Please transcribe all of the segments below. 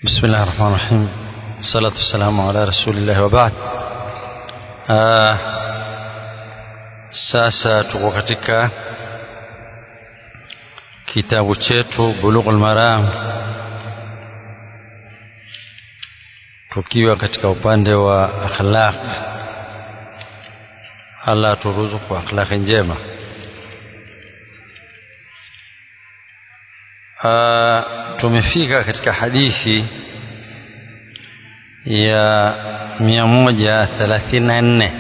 بسم الله الرحمن الرحيم الصلاة والسلام على رسول الله وبعد آه sasa tuko katika kitabu chetu Bulughul Maram tukiwa katika upande wa akhlaq Allah turuzuku akhlaqi njema Uh, tumefika katika hadithi ya mia moja thelathini na nne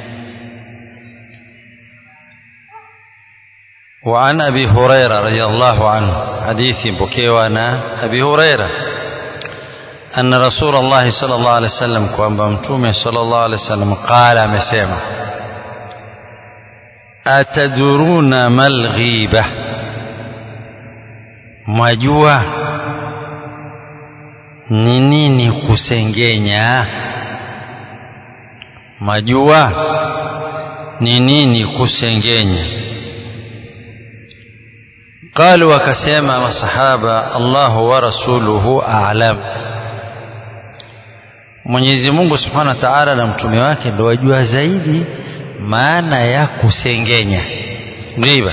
وعن أبي هريرة رضي الله عنه حديث بكيوانا أبي هريرة أن رسول الله صلى الله عليه وسلم كوان بمتومي صلى الله عليه وسلم قال مسيما أتدرون ما الغيبة mwajua ni nini kusengenya majua ni nini kusengenya qalu wakasema masahaba Allahu wa rasuluhu a'lam Mwenyezi Mungu Subhanahu wa Ta'ala na mtume wake ndio wajua zaidi maana ya kusengenya ghiba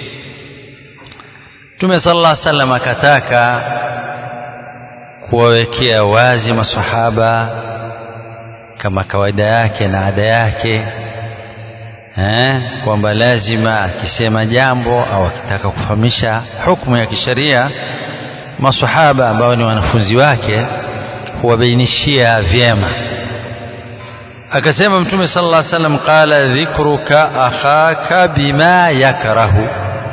Mtume sallallahu alaihi wasallam akataka kuwawekea wazi masahaba kama kawaida yake na ada yake eh, kwamba lazima akisema jambo au akitaka kufahamisha hukumu ya kisheria masahaba ambao ni wanafunzi wake huwabainishia vyema akasema mtume sallallahu alaihi wasallam qala dhikruka akhaka bima yakrahu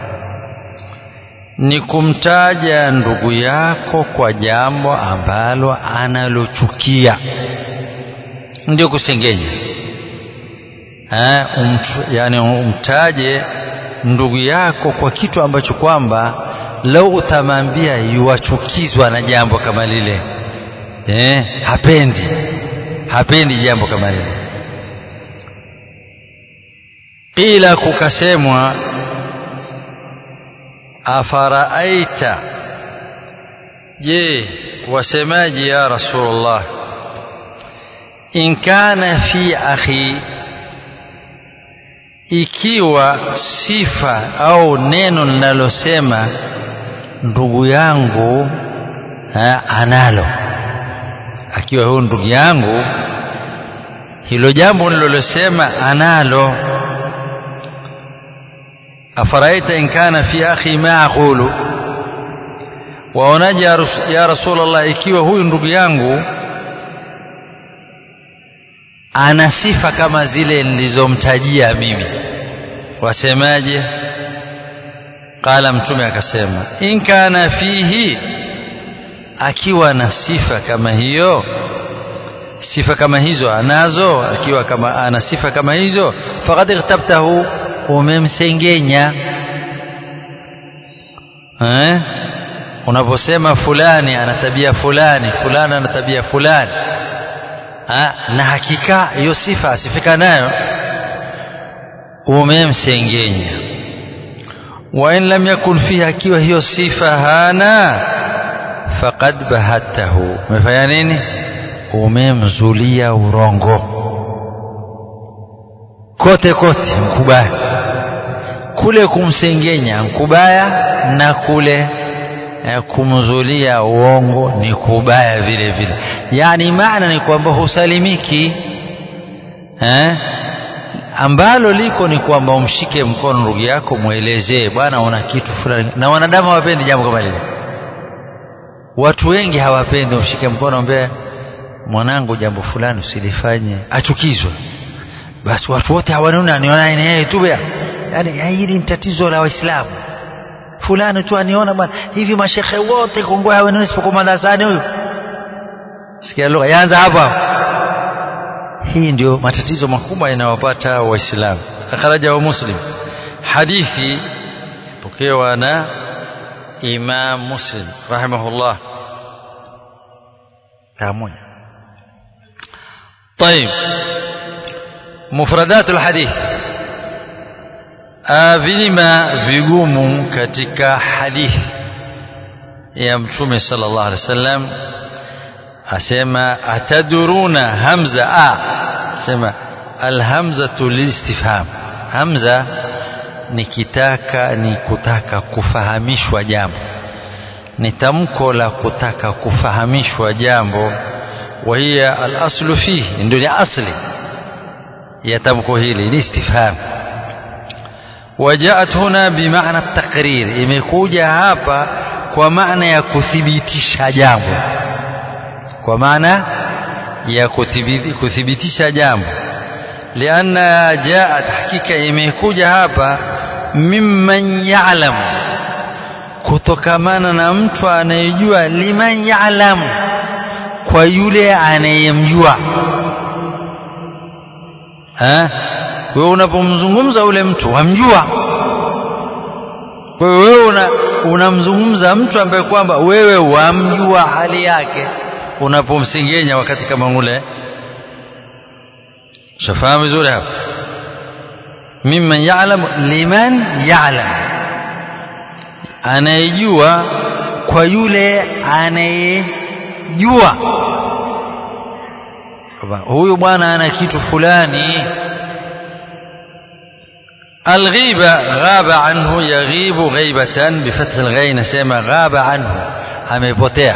ni kumtaja ndugu yako kwa jambo ambalo analochukia ndio kusengenya eh, umt, yani umtaje ndugu yako kwa kitu ambacho kwamba lau utamwambia yuwachukizwa na jambo kama lile eh, hapendi hapendi jambo kama lile qila kukasemwa afaraaita je wasemaji ya rasulullah in kana fi akhi ikiwa sifa au neno linalosema ndugu yangu ha, analo akiwa huyu ndugu yangu hilo jambo nililosema analo afaraita in kana fi akhi ma aqulu waonaje ya rasulullah ikiwa huyu ndugu yangu ana sifa kama zile nilizomtajia mimi wasemaje qala mtume akasema in kana fihi akiwa na sifa kama hiyo sifa kama hizo anazo akiwa kama ana sifa kama hizo faqad ightabtahu umemsengenya eh unaposema fulani ana tabia fulani fulani ana tabia fulani ha? na hakika hiyo sifa asifika nayo umemsengenya wa in lam yakun fiha akiwa hiyo sifa hana faqad bahatahu umefanya nini umemzulia urongo kote kote mkubaya kule kumsengenya mkubaya na kule eh, kumzulia uongo ni kubaya vile vile yani maana ni kwamba husalimiki eh? ambalo liko ni kwamba umshike mkono ndugu yako mwelezee bwana una kitu fulani na wanadamu hawapendi jambo kama lile watu wengi hawapendi umshike mkono ambaye mwanangu jambo fulani usilifanye achukizwe basi watu wote hawanuna niona yeye tu yani hili ni tatizo la waislamu fulani tu aniona bwana hivi mashekhe wote Kongo hawanuni isipokuwa madarasani huyu sikia lugha yaanza hapa hii ndio matatizo makubwa yanayowapata waislamu akhraja wa muslim hadithi pokewa na imam muslim rahimahullah tamoja طيب مفردات الحديث vilima vigumu katika hadithi ya mtume sallallahu alaihi wasallam asema ataduruna hamza a asema alhamzatu lilistifham hamza ni kitaka ni kutaka kufahamishwa jambo ni tamko la kutaka kufahamishwa jambo wa hiya alaslu fihi ndio ni asli ya tamko hili ni istifham wajaat huna bimaana at-taqrir imekuja hapa kwa maana ya kuthibitisha jambo kwa maana ya kuthibitisha jambo lianna jaat hakika imekuja hapa mimman ya'lamu kutokamana na mtu anayejua liman ya'lamu kwa yule anayemjua wewe unapomzungumza ule mtu wamjua kwa hiyo wewe una, unamzungumza mtu ambaye kwamba wewe wamjua hali yake unapomsengenya wakati kama ule shafahamu vizuri hapa mimman ya'lam liman ya'lam anayejua kwa yule anayejua huyu bwana ana kitu fulani الغيبة غاب عنه يغيب غيبة بفتح الغين سيما غاب عنه amepotea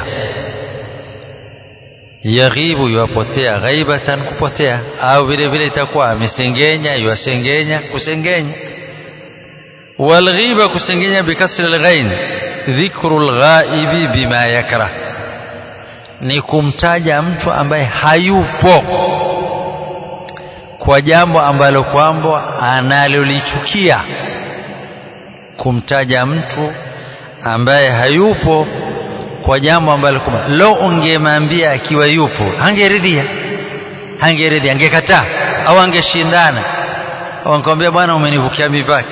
yaghibu yuapotea ghaibatan kupotea au vile vile itakuwa amesengenya yuasengenya kusengenya walghiba kusengenya bikasri alghain dhikru alghaibi bima yakrah ni kumtaja mtu ambaye hayupo kwa jambo ambalo kwamba analolichukia kumtaja mtu ambaye hayupo kwa jambo ambalo kwamba lo ungemwambia akiwa yupo hangeridhia hangeridhia angekataa au angeshindana au angekwambia bwana umenivukia mipaka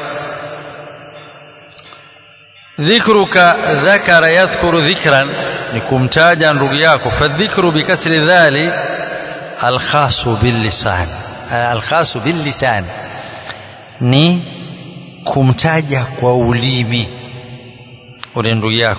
dhikruka dhakara yadhkuru dhikran ni kumtaja ndugu yako fadhikru bikasri dhali alkhasu billisan alkhasu billisan ni kumtaja kwa ulimi ule ndugu yako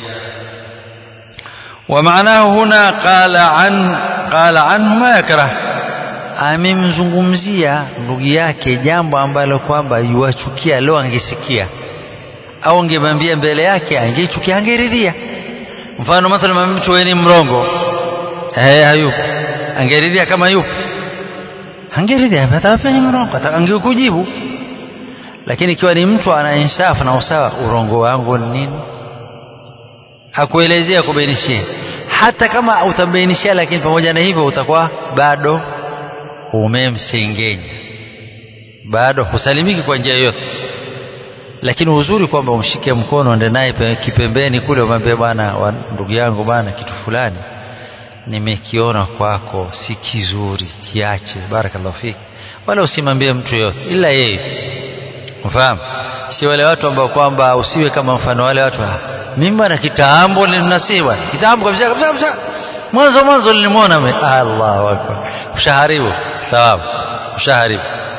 ومعناه هنا قال عن قال عنه ما يكره amemzungumzia ndugu yake jambo ambalo kwamba yuachukia leo angesikia au angemwambia mbele yake angeichukia angeridhia mfano mathalan mtu wewe ni mrongo eh hayupo angeridhia kama yupo angeridhia hata pia ni mrongo angekujibu lakini ikiwa ni mtu ana insafu na usawa urongo wangu ni nini hakuelezea kubainishia hata kama utabainishia lakini pamoja na hivyo utakuwa bado umemsengenya bado husalimiki kwa njia yoyote lakini uzuri kwamba umshike mkono ende naye kipembeni kule umwambie bwana ndugu yangu bwana kitu fulani nimekiona kwako si kizuri kiache barakallahu fiki wala usimwambie mtu yote ila yeye mfahamu si wale watu ambao kwamba usiwe kama mfano wale watu mimi bwana kitambo nilinasihi bwana kitambo kabisa kabisa kabisa mwanzo mwanzo nilimwona mimi Allahu akbar ushaharibu thawabu ushaharibu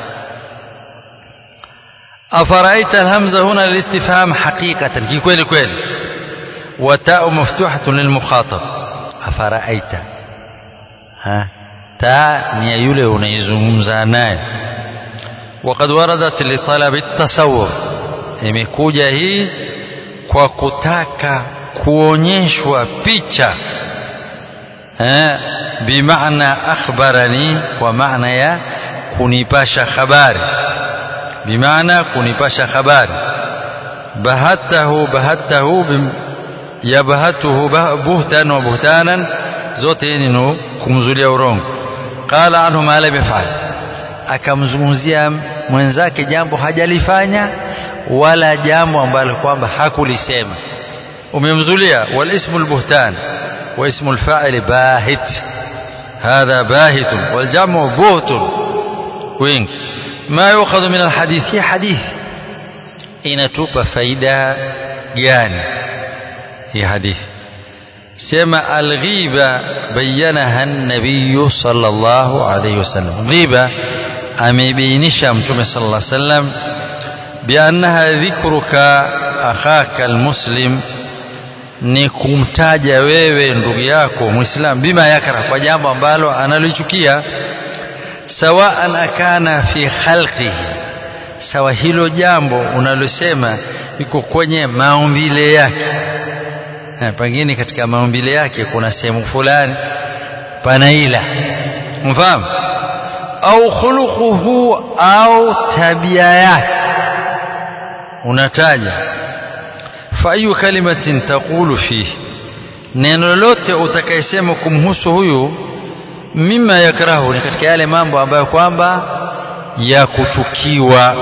أفرأيت الهمزة هنا للاستفهام حقيقة كي كويل كويل وتاء مفتوحة للمخاطب أفرأيت ها تاء نيولي ونيزمزا ناي وقد وردت لطلب التصور imekuja hii kwa kutaka kuonyeshwa picha eh, bimaana akhbarani kwa maana ya kunipasha habari bimaana kunipasha habari bahatahu bahatahu yabahatuhu buhtan wa buhtanan zote ni kumzulia urongo qala anhu ma lam yafal akamzungumzia mwenzake jambo hajalifanya wala jambo ambalo kwamba hakulisema umemzulia wal ismu albuhtan wa ismu alfa'il bahit hadha bahit wal jamu buht wingi ما يؤخذ من الحديث هي حديث inatupa faida gani hii hadithi sema alghiba bayanaha an-nabiy sallallahu alayhi wasallam ghiba amebainisha mtume sallallahu alayhi wasallam biannaha dhikruka akhaka almuslim ni kumtaja wewe ndugu yako muislam bima yakra kwa jambo ambalo analichukia sawaan akana fi khalqihi sawa hilo jambo unalosema iko kwenye maumbile yake na pengine katika maumbile yake kuna sehemu fulani panaila mfahamu au khuluquhu au tabia yake unataja fa ayu kalimatin taqulu fihi neno lolote utakayesema kumhusu huyu mima yakrahu ni katika yale mambo ambayo kwamba ya kuchukiwa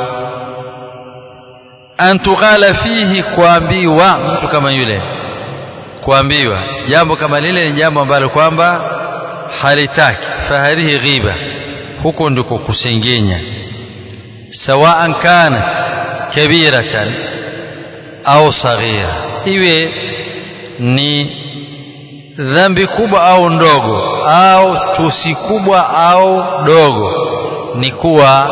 antughala fihi kuambiwa mtu kama yule kuambiwa jambo kama lile ni jambo ambalo kwamba halitaki fahadhihi ghiba huko ndiko kusengenya sawaan kanat kabiratan au saghira iwe ni dhambi kubwa au ndogo au tusi kubwa au dogo ni kuwa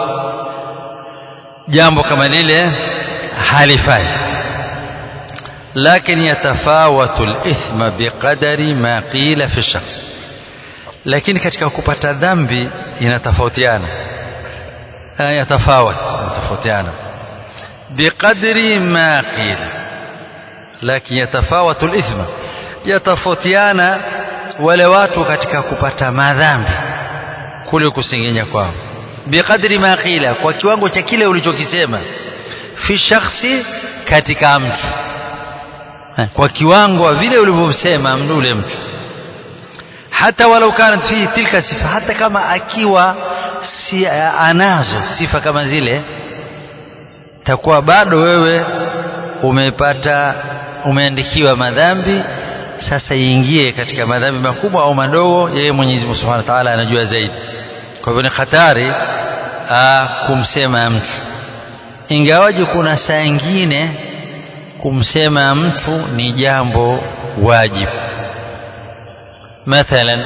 jambo kama lile halifai lakini yatafawatu al-ithma biqadari ma qila fi shakhs lakini katika kupata dhambi inatofautiana yatafawat inatofautiana biqadri ma qila lakini yatafawatu al-ithma yatofautiana wale watu katika kupata madhambi kule kusengenya kwao biqadri ma qila kwa kiwango cha kile ulichokisema fi shakhsi katika mtu kwa kiwango vile ulivyosema ule mtu hata walau kanat fi tilka sifa hata kama akiwa si anazo sifa kama zile takuwa bado wewe umepata umeandikiwa madhambi sasa iingie katika madhambi makubwa au madogo yeye Mwenyezi Mungu Subhanahu wa Ta'ala anajua zaidi kwa hivyo ni hatari kumsema mtu ingawaje kuna saa nyingine kumsema mtu ni jambo wajibu mathalan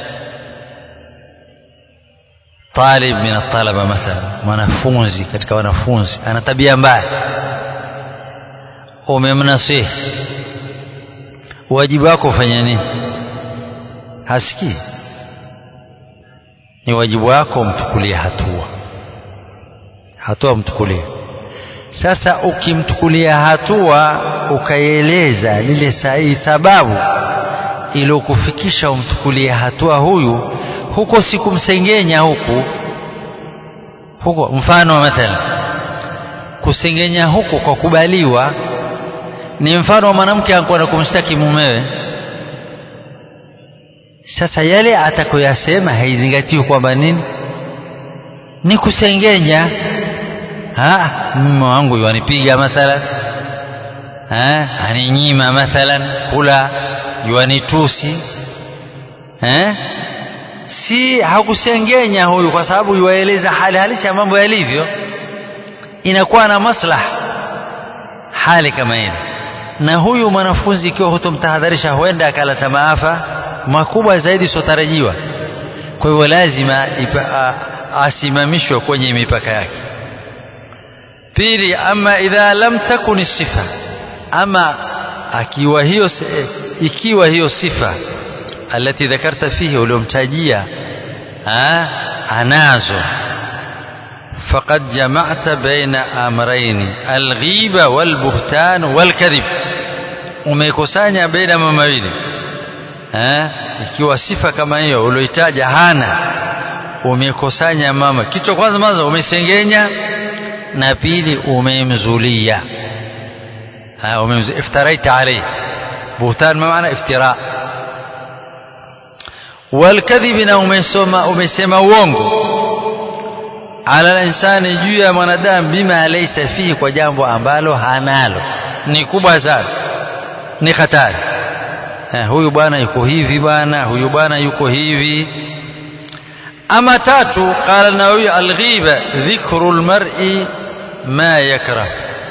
talib min talaba mathalan mwanafunzi katika wanafunzi ana tabia mbaya umemnasihi wajibu wako ufanya nini hasikii ni wajibu wako umchukulie hatua hatua mchukulie sasa ukimchukulia hatua ukaieleza lile sahihi sababu iliyokufikisha umchukulie hatua huyu huko sikumsengenya huku huko mfano mathalan kusengenya huku kwa kubaliwa ni mfano wa mwanamke anakwenda kumshtaki mumewe sasa yale atakoyasema haizingatiwi kwamba nini ni kusengenya mume wangu yuanipiga mathalan ha? aninyima mathalan kula yuanitusi ha? si hakusengenya huyu kwa sababu yuwaeleza hali halisi ya mambo yalivyo inakuwa na maslaha hali kama ile na huyu mwanafunzi ikiwa hutomtahadharisha huenda akaleta maafa makubwa zaidi sotarajiwa kwa hivyo lazima asimamishwe kwenye mipaka yake pili ama idha lam takun sifa ama akiwa hiyo ikiwa hiyo sifa alati dhakarta fihi uliomtajia anazo faqad jama'ta baina amrayn alghiba walbuhtan walkadhib umekusanya baina mawili ikiwa sifa kama hiyo ulioitaja hana umekusanya mama kichwa kwanza mwanzo umesengenya na pili umemzulia iftaraita alayhi buhtan maana iftira والكذب na umesoma umesema uongo ala insani juu ya mwanadamu bima laysa fihi kwa jambo ambalo hanalo ni kubwa sana ni hatari huyu bwana yuko hivi bwana huyu bwana yuko hivi ama tatu qala nawawi alghiba dhikru almar'i ma yakrah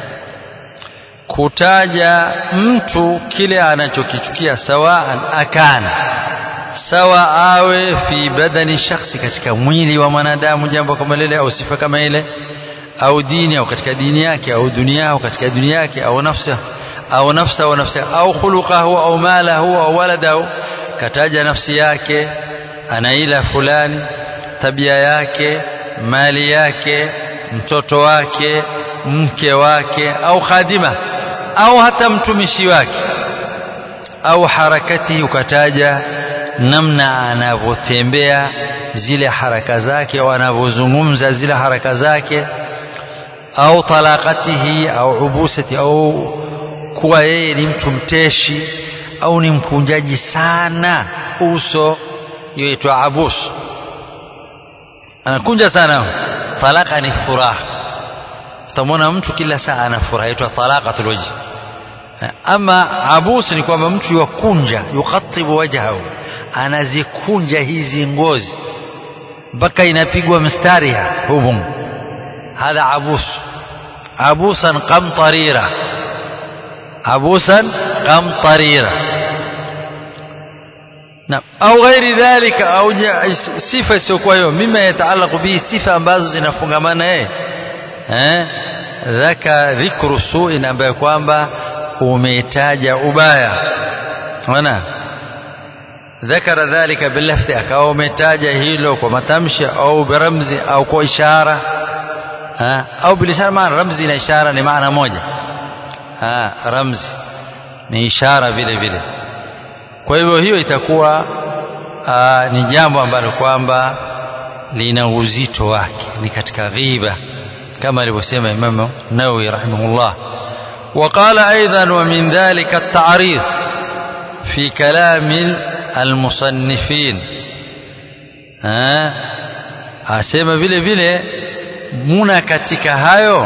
kutaja mtu kile anachokichukia sawaan akana sawa awe fi badani shakhsi katika mwili wa mwanadamu jambo kama lile au sifa kama ile au dini au katika dini yake au dunia au katika dunia yake au nafsi au nafsa au nafsi au khuluqahu au malahu au waladahu kataja nafsi yake anaila fulani tabia yake mali yake mtoto wake mke wake au khadima au hata mtumishi wake au harakati ukataja namna anavyotembea zile haraka zake au anavyozungumza zile haraka zake au talaqatihi au ubusati au kuwa yeye ni mtu mteshi au ni mkunjaji sana uso yoitwa abus anakunja sana talaka ni furaha utamwona mtu kila saa ana furaha yaitwa talaqatul wajh ama abus ni kwamba mtu yukunja yukatibu wajhahu anazikunja hizi ngozi mpaka inapigwa mstari hubum hadha abus abusan qamtarira abusan qamtarira na au ghairi dhalika au sifa isiyokuwa hiyo mima yataalaku bihi sifa ambazo zinafungamana yeye eh dhaka dhikru suin ambayo kwamba umetaja ubaya unaona ذكر ذلك باللفظ akawa umetaja hilo kwa matamshi au biramzi au kwa ishara ha au bilishara maana ramzi na ishara ni maana moja ha ramzi ni ishara vile vile kwa hivyo hiyo itakuwa aa, ni jambo ambalo kwamba lina uzito wake ni katika ghiba kama alivyosema Imam Nawawi rahimahullah وقال أيضا ومن ذلك التعريض في كلام المصنفين asema vile vile muna katika hayo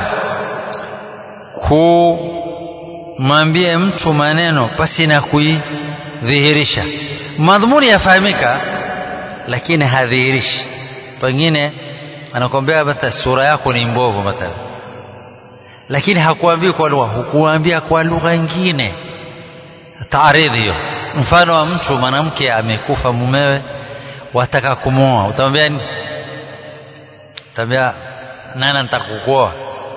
kumwambia mtu maneno pasi na kuidhihirisha madhumuni yafahamika lakini hadhihirishi pengine anakwambia hata sura yako ni mbovu mathalan lakini hakuambii kwa lugha hukuambia kwa lugha nyingine taaridhi hiyo mfano wa mtu mwanamke amekufa mumewe wataka kumwoa utamwambia nini utamwambia nani nitakukuoa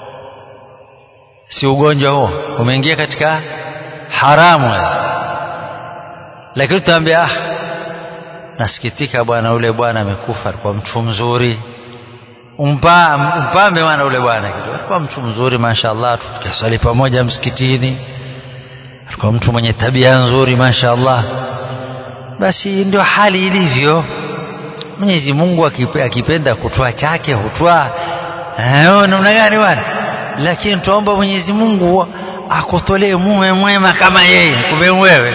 si ugonjwa huo umeingia katika haramu lakini utamwambia ah nasikitika bwana ule bwana amekufa alikuwa mtu mzuri umpa umpambe bwana ule bwana kidogo alikuwa mtu mzuri mashaallah tukasali pamoja msikitini alikuwa mtu mwenye tabia nzuri mashaallah basi ndio hali ilivyo Mwenyezi Mungu akipenda kutoa chake hutoa eh namna gani bwana lakini tuomba Mwenyezi Mungu akutolee mume mwema kama yeye kumbe wewe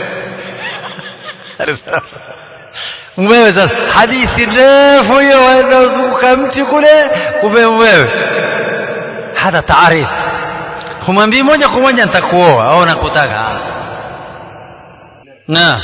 wewe sasa hadithi ndefu hiyo inazunguka mti kule kumbe wewe hata taarifu kumwambia moja kwa moja nitakuoa au nakutaka na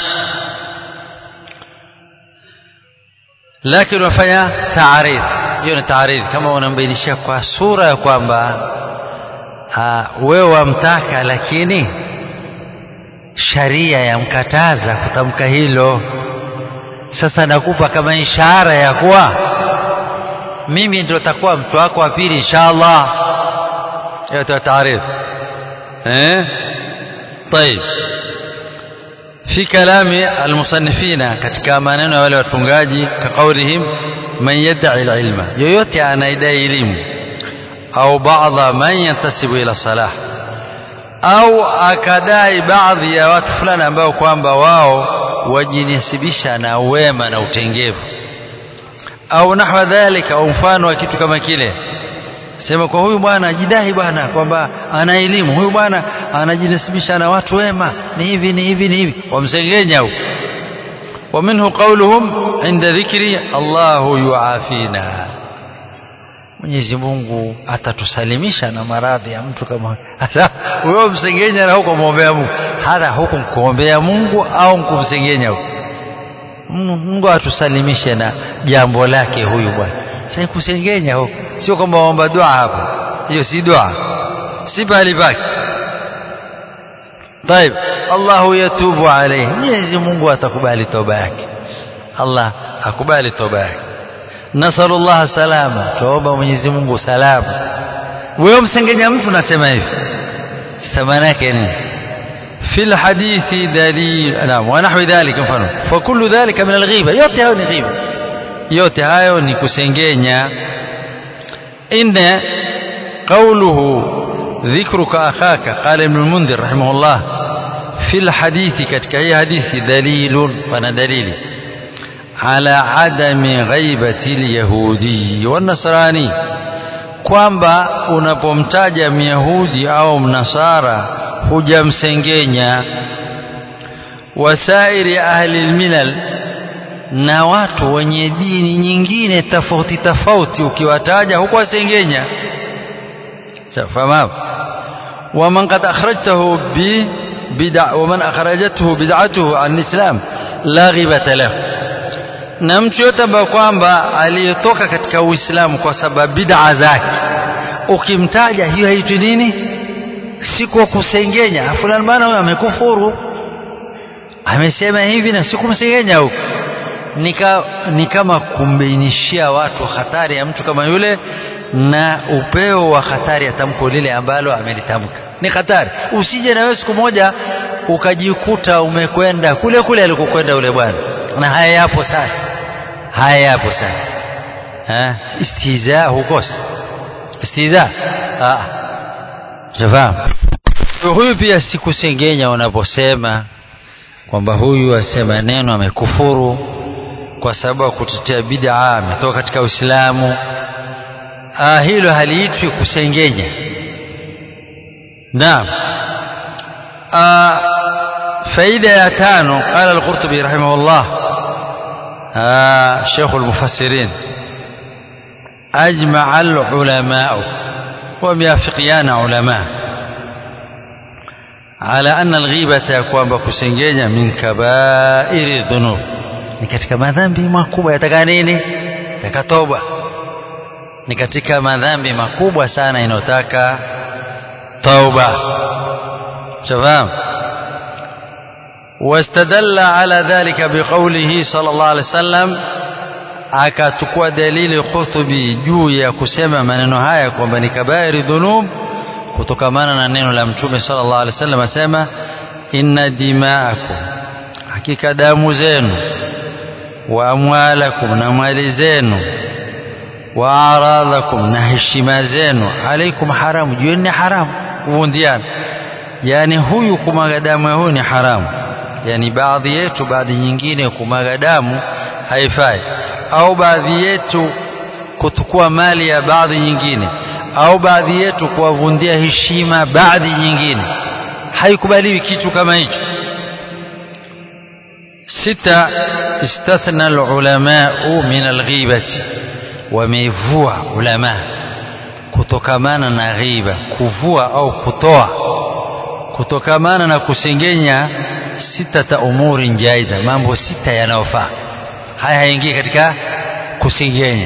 lakini wafanya taarif hiyo ni taarif kama unambainishia kwa sura ya kwamba wewe wamtaka lakini sharia yamkataza kutamka hilo sasa nakupa kama ishara ya kuwa mimi ndio takuwa mtu wako wa pili inshallah hiyo taarif eh طيب في كلام المصنفين katika maneno ya wale watungaji kaqaulihim man yad'i alilma yoyote anaidai elimu au baadha man yantasibu ila salah au akadai baadhi ya watu fulani ambao kwamba wao wajinasibisha na wema na utengevu au nahwa dhalika au mfano wa kitu kama kile sema kwa huyu bwana ajidai bwana kwamba ana elimu huyu bwana anajinasibisha na watu wema ni hivi ni hivi ni hivi wamsengenya huko ومنه قولهم عند ذكر الله يعافينا Mwenyezi Mungu atatusalimisha na maradhi ya mtu kama sasa wewe msengenya na huko muombea Mungu hata huko kuombea Mungu au kumsengenya huko Mungu atusalimishe na jambo lake huyu bwana sasa kusengenya huko sio kwamba waomba dua hapo hiyo si dua si bali pake طيب الله يتوب عليه Mwenyezi Mungu atakubali toba yake Allah akubali toba yake nasallallahu salama tuomba Mwenyezi Mungu salama wewe msengenya mtu nasema hivi sasa maana yake nini في الحديث دليل نعم ونحو ذلك mfano فكل ذلك من الغيبة yote hayo ni ghiba yote hayo ni kusengenya inna قوله ذكرك أخاك قال ابن المنذر رحمه الله في الحديث katika hii hadithi dalilun wana dalili على عدم غيبة اليهودي والنصراني kwamba unapomtaja myahudi au mnasara hujamsengenya wasairi ahli lmilal na watu wenye dini nyingine tofauti tofauti ukiwataja hukuwasengenya fahamu waman qad akhrajtahu bi bid'a waman akhrajathu bid'atuhu an islam la ghibata lahu na mtu yote ambaye kwamba aliyetoka katika Uislamu kwa sababu bid'a zake ukimtaja hiyo haitwi nini si kwa kusengenya fulani bana huyo amekufuru amesema hivi na sikumsengenya huko nika ni kama kumbainishia watu hatari ya mtu kama yule na upeo wa hatari ya tamko lile ambalo amelitamka ni hatari usije na wewe siku moja ukajikuta umekwenda kule kule alikokwenda yule bwana na haya yapo sana haya yapo sana ha? istiza hukosi istiza shafahamu huyu pia sikusengenya unaposema kwamba huyu asema neno amekufuru kwa sababu ya kutetea bid'a ametoka katika Uislamu ah, hilo haliitwi kusengenya naam ah, faida ya tano qala al-Qurtubi rahimahullah ah, Sheikh al-Mufassirin أجمع العلماء وميافقيان علماء على أن الغيبة يكون بكسنجينيا من كبائر الذنوب ni katika madhambi makubwa yataka nini yataka toba ni katika madhambi makubwa sana inayotaka tauba shafahamu واستدل على ذلك بقوله صلى الله عليه وسلم akachukua dalili Qurtubi juu ya kusema maneno haya kwamba ni kabairi dhunub kutokamana na neno la Mtume sallallahu alaihi wasallam asema inna dima'akum hakika damu zenu wa amwalakum na mali zenu wa aradhakum na heshima zenu alaikum haramu juu ni haramu kuvundiana yani huyu kumwaga damu ya huyu ni haramu yani baadhi yetu baadhi nyingine kumwaga damu haifai au baadhi yetu kutukua mali ya baadhi nyingine au baadhi yetu kuwavundia heshima baadhi nyingine haikubaliwi kitu kama hicho sita istathna alulamau min alghibati wamevua ulama kutokamana na ghiba kuvua au kutoa kutokamana na kusengenya sitata umuri jaiza mambo sita yanayofaa haya haingii katika kusengenya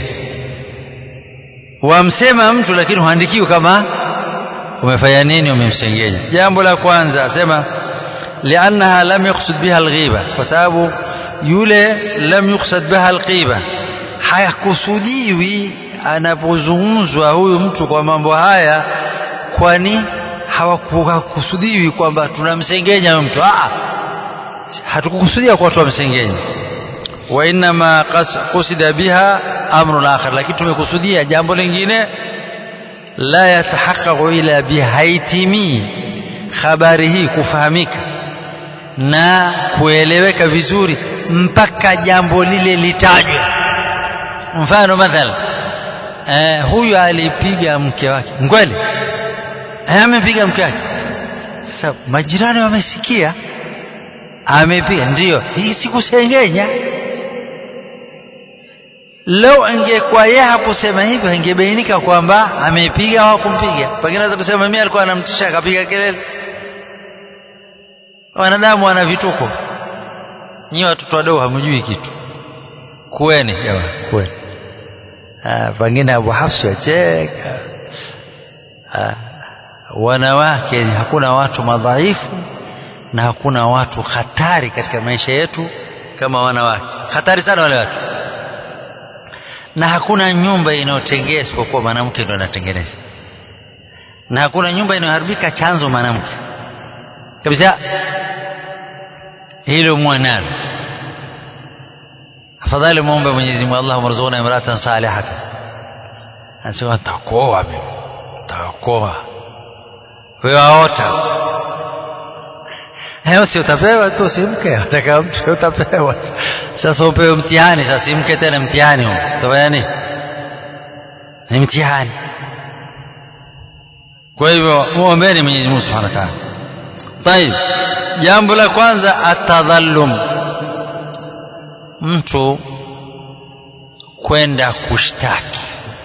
wamsema mtu lakini huandikiwi kama umefanya nini umemsengenya jambo la kwanza asema liannaha lam yuqsad biha alghiba kwa sababu yule lam yuqsad biha alghiba hayakusudiwi anapozungumzwa huyu mtu kwa mambo haya kwani hawakukusudiwi kwamba tunamsengenya huyu mtu ah hatukukusudia kwa tumsengenya wa inma qusida biha amrun akhar lakini tumekusudia jambo lingine la yatahaqqaqu ila bihaitimii habari hii kufahamika na kueleweka vizuri mpaka jambo lile litajwe mfano mathala eh, huyu alipiga mke wake kweli eh, amepiga mke wake sasa majirani wamesikia amepiga ndio hii sikusengenya leo angekuwa yeye hakusema hivyo ingebainika kwamba amepiga au kumpiga pengine anaweza kusema mimi alikuwa anamtisha akapiga kelele wanadamu wana vituko nyi watoto wadogo hamjui kitu kueni jamaa kueni pengine Abu Hafsi acheka wanawake hakuna watu madhaifu na hakuna watu hatari katika maisha yetu kama wanawake hatari sana wale watu na hakuna nyumba inayotengea isipokuwa mwanamke ndo anatengeneza na hakuna nyumba inayoharibika chanzo mwanamke kabisa hilo mwanalo afadhali muombe Mwenyezi Mungu Allahumma rzuqna imratan salihatan anasema nitakuoa mimi nitakuoa wewe aota Leo si utapewa tu si mke, utaka mtu utapewa. Sasa upewe mtihani, sasa si mke tena mtihani huo. Utafanya nini? Ni mtihani. Kwa hivyo muombeeni Mwenyezi Mungu Subhanahu wa Ta'ala. Tayib. Jambo la kwanza atadhallum. Mtu kwenda kushtaki.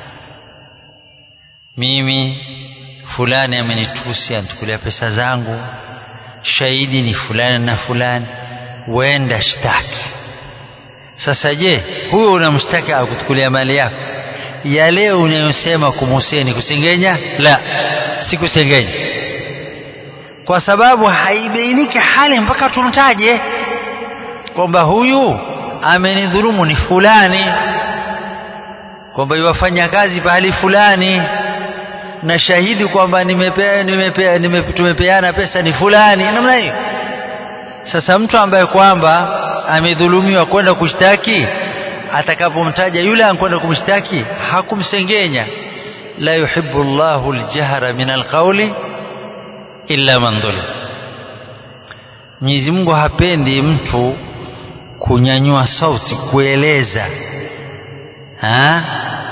Mimi fulani amenitusi, anitukulia pesa zangu, shahidi ni fulani na fulani, wenda shtaki. Sasa je, huyo unamshtaki akutukulia mali yako, ya leo unayosema kumhuseni kusengenya? La, si kusengenya, kwa sababu haibainiki hali mpaka tumtaje kwamba huyu amenidhulumu ni fulani, kwamba iwafanya kazi pahali fulani na shahidi kwamba nimepea, nimepea, nime, tumepeana pesa ni fulani, namna hiyo. Sasa mtu ambaye kwamba amedhulumiwa kwenda kushtaki, atakapomtaja yule ankwenda kumshtaki hakumsengenya. la yuhibbu Allahu aljahra min alqawli illa man dhulim, Mwenyezi Mungu hapendi mtu kunyanyua sauti kueleza ha?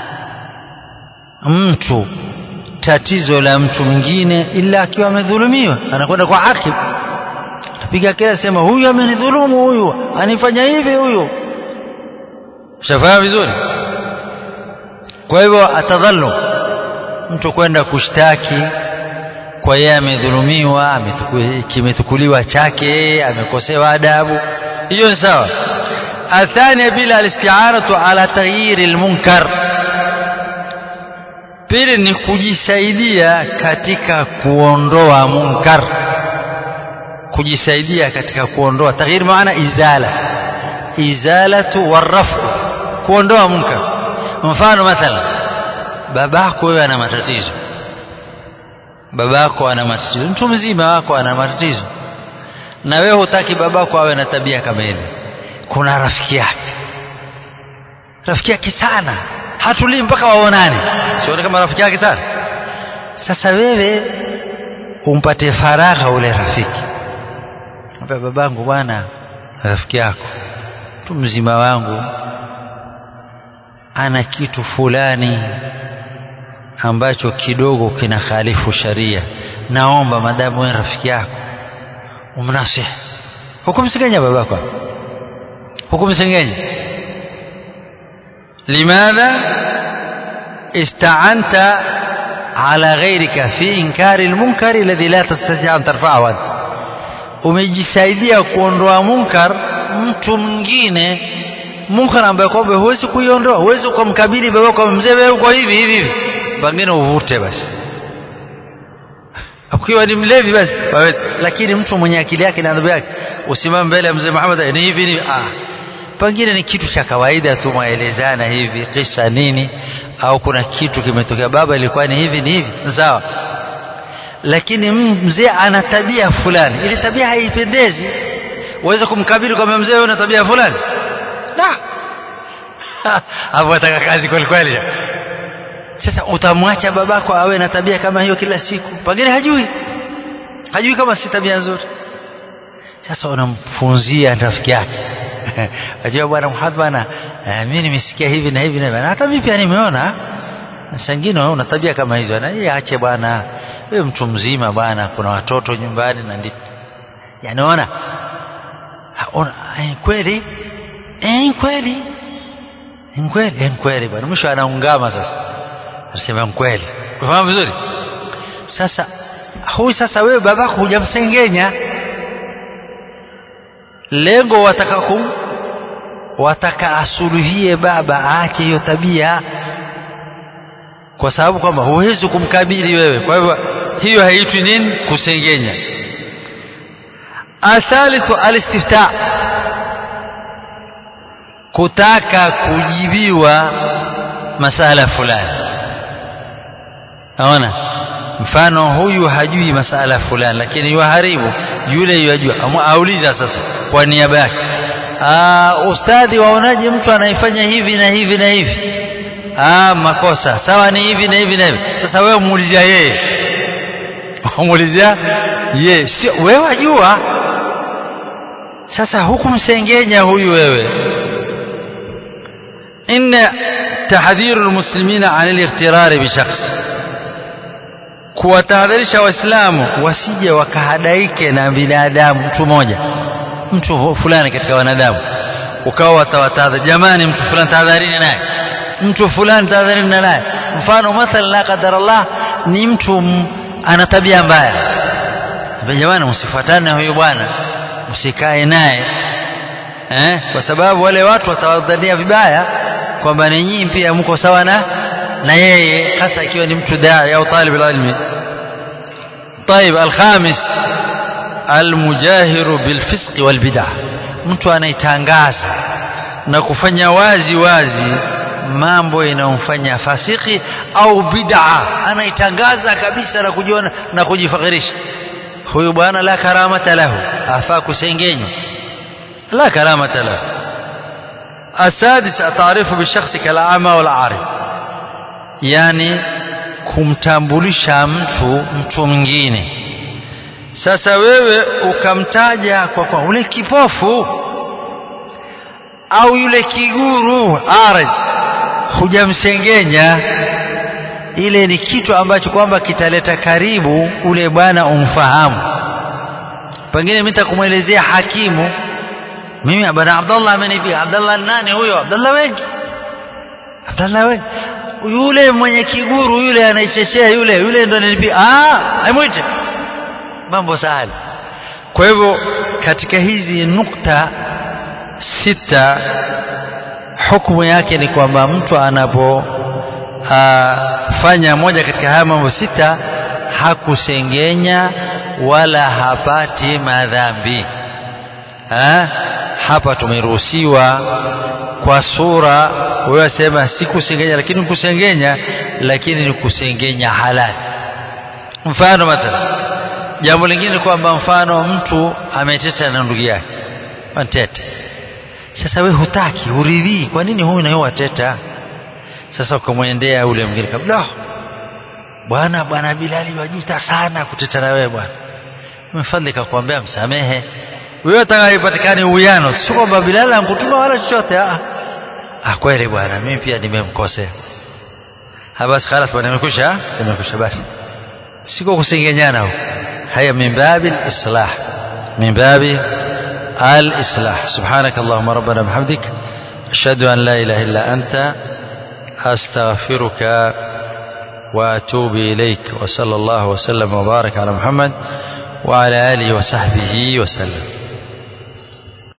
mtu tatizo la mtu mwingine ila akiwa amedhulumiwa, anakwenda kwa akib, apiga kila sema, huyu amenidhulumu, huyu anifanya hivi, huyu. Shafahamu vizuri. Kwa hivyo atadhalum, mtu kwenda kushtaki kwa yeye amedhulumiwa, kimetukuliwa chake, amekosewa adabu, hiyo ni sawa. Athania bila alisti'anatu ala taghyiri almunkar Pili ni kujisaidia katika kuondoa munkar, kujisaidia katika kuondoa taghyir, maana izala, izalatu warafu, kuondoa munkar. Mfano mathalan, babako wewe ana matatizo, babako ana matatizo, mtu mzima wako ana matatizo, na wewe hutaki babako awe na tabia kama ile. Kuna rafiki yake, rafiki yake sana hatulii mpaka waonane, sione kama rafiki yake sana. Sasa wewe umpate faragha ule rafiki, ambia babangu, bwana, rafiki yako mtu mzima wangu ana kitu fulani ambacho kidogo kina khalifu sharia, naomba madamu wewe rafiki yako umnasihi. Hukumsengenya babako, hukumsengenya لماذا استعنت على غيرك في إنكار المنكر الذي لا تستطيع أن ترفعه أنت umejisaidia kuondoa munkar mtu mwingine munkar ambaye kwamba huwezi kuiondoa huwezi ukamkabili baba kwa mzee wewe uko hivi hivi hivi pengine uvute basi ukiwa ni mlevi basi lakini mtu mwenye akili yake na adhabu yake usimame mbele ya mzee Muhammad ni hivi ni ah pengine ni kitu cha kawaida tu mwaelezana hivi kisha nini au kuna kitu kimetokea baba ilikuwa ni hivi ni hivi sawa lakini mzee ana tabia fulani ile tabia haipendezi uweze kumkabili kwamba mzee una tabia fulani la hapo ataka kazi kweli kweli sasa utamwacha babako awe na tabia kama hiyo kila siku pengine hajui hajui kama si tabia nzuri sasa unamfunzia rafiki yake Wajua bwana Muhammad bwana eh, mimi nimesikia hivi na hivi na hivi. Hata mimi pia nimeona sangine una tabia kama hizo. Na yeye ache bwana. Wewe mtu mzima bwana, kuna watoto nyumbani na ndi. Yaani ona. Ona eh, kweli? Eh, kweli. Ni kweli, eh, kweli bwana. Mwisho anaungama sasa. Anasema kweli. Unafahamu vizuri? Sasa huyu sasa wewe babako hujamsengenya lengo wataka kum wataka asuluhie baba aache hiyo tabia kwa sababu kwamba huwezi kumkabili wewe kwa hivyo hiyo haitwi nini kusengenya athalithu alistifta kutaka kujibiwa masala fulani naona mfano huyu hajui masala fulani lakini yuharibu yule yajua auliza sasa kwa niaba yake ustadhi waonaje mtu anaifanya hivi na hivi na hivi ah makosa sawa ni hivi na hivi na hivi sasa wewe muulizia yeye muulizia yeye sio wewe wajua sasa hukumsengenya huyu wewe inna tahdhiru almuslimina an al-ightirar bi shakhs kuwatahadharisha waislamu wasije wakahadaike na binadamu mtu mmoja mtu fulani katika wanadamu ukawa watawatahadhari jamani mtu fulani tahadharini naye mtu fulani tahadharini naye mfano mathalan la qadar Allah ni mtu ana tabia mbaya jamani msifuatane na huyu bwana msikae naye eh kwa sababu wale watu watawadhania vibaya kwamba ni nyinyi pia mko sawa na na yeye hasa ikiwa ni mtu dai au talib ilmi طيب الخامس المجاهر بالفسق والبدع mtu anaitangaza na kufanya wazi wazi mambo yanayomfanya fasiki au bid'a anaitangaza kabisa na kujiona na kujifakhirisha huyu bwana la karamata lahu afaa kusengenywa la karamata lahu السادس التعريف بالشخص كالأعمى والعارض yani kumtambulisha mtu mtu mwingine sasa wewe ukamtaja kwa kwa ule kipofu au yule kiguru arid hujamsengenya ile ni kitu ambacho kwamba kitaleta karibu ule bwana umfahamu pengine mimi nitakumwelezea hakimu mimi bwana Abdullah amenipiga Abdullah nani huyo Abdullah wengi Abdullah wengi yule mwenye kiguru yule anaichechea yule yule ndo ananipiga ah aimwite mambo sahali kwa hivyo katika hizi nukta sita hukumu yake ni kwamba mtu anapo fanya moja katika haya mambo sita hakusengenya wala hapati madhambi ha? hapa tumeruhusiwa kwa sura wewe sema si kusengenya lakini kusengenya lakini ni kusengenya halali mfano mathalan jambo lingine kwamba mfano mtu ameteta na ndugu yake antete sasa we hutaki uridhii kwa nini huyu nayo wateta sasa ukamwendea ule mwingine kabla bwana bwana Bilali wajuta sana kuteta na wewe bwana mfadhili kakwambia msamehe wewe atakayepatikane uwiano sio kwamba Bilali ankutuma wala chochote ah ah kweli bwana mimi pia nimemkosea basi خلاص bwana nimekusha nimekusha basi siko kusengenyana huko haya min babi al-islah min babi al-islah subhanak allahumma rabbana bihamdik ashhadu an la ilaha illa anta astaghfiruka واتوب اليك وصلى الله وسلم وبارك على محمد وعلى اله وصحبه وسلم